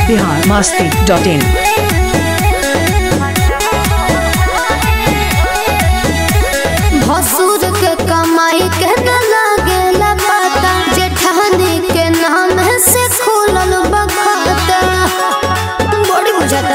Bihar Masti dot in भसुर के कमाई के न लागेला पता जेठानी के नाम से खुलल बखता बड़ी बुझाता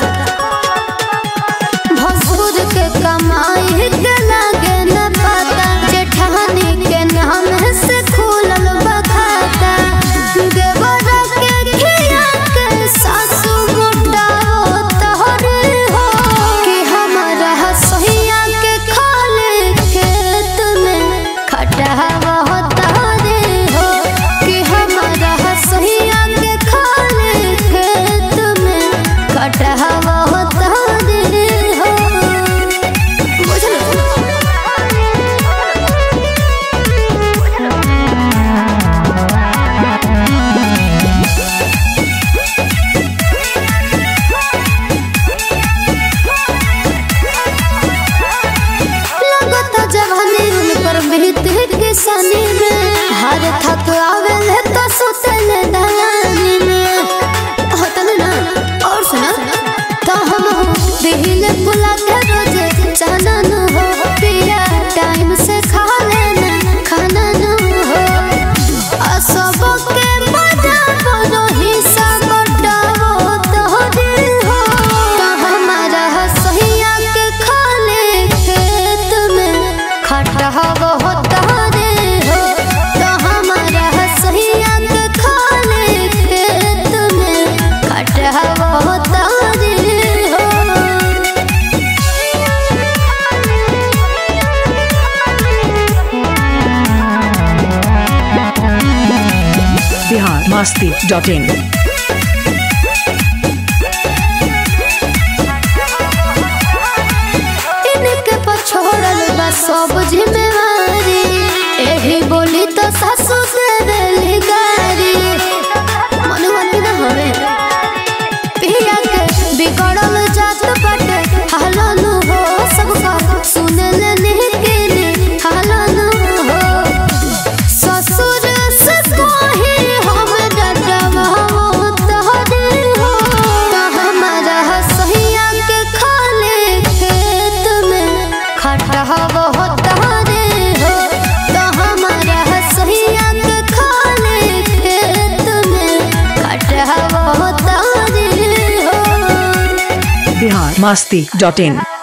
भसुर के कमाई के लागे न पता जेठानी के नाम से खुलल बखता देवरा के खिया के सासु मोटा तोहरे हो कि हमारा सहिया के खाले खेत में खटहवा तोहरे हो कि हमारा सहिया के खाले खेत में खटहवा तोहरे हो बुझल लगता जवानी उन पर बीत किसानी में हर थक आवेल तो सुतल दलानी में होतल ना और सुना तो हम हो दिल बुला के रोजे चाहना न हो पिया टाइम से खा लेना खाना न हो असब के मजा बनो हिस्सा बटाओ तोहरे हो तो हमारा सहिया के खाले खेत में खटहवा तोहरे हो तो हमारा सहिया के खाले खेत में खटहवा तोहरे हो बिहार मस्ती डॉट इन इनके पछोड़ल बा सब जिम्मेवारी एही बोली तो सासू से देली गारी मन मन न होवे पिया के बिगड़ल जात बाटे हालन हो सबका सुनल नहीं हालन हो ससुर से कही हम डटवा तोहरे हो तो हमारा सहिया के खाले खेत में खटहवा तोहरे हो तो हमारा सहिया के खाले खेत में खटहवा तोहरे हो बिहार मस्ती डॉट इन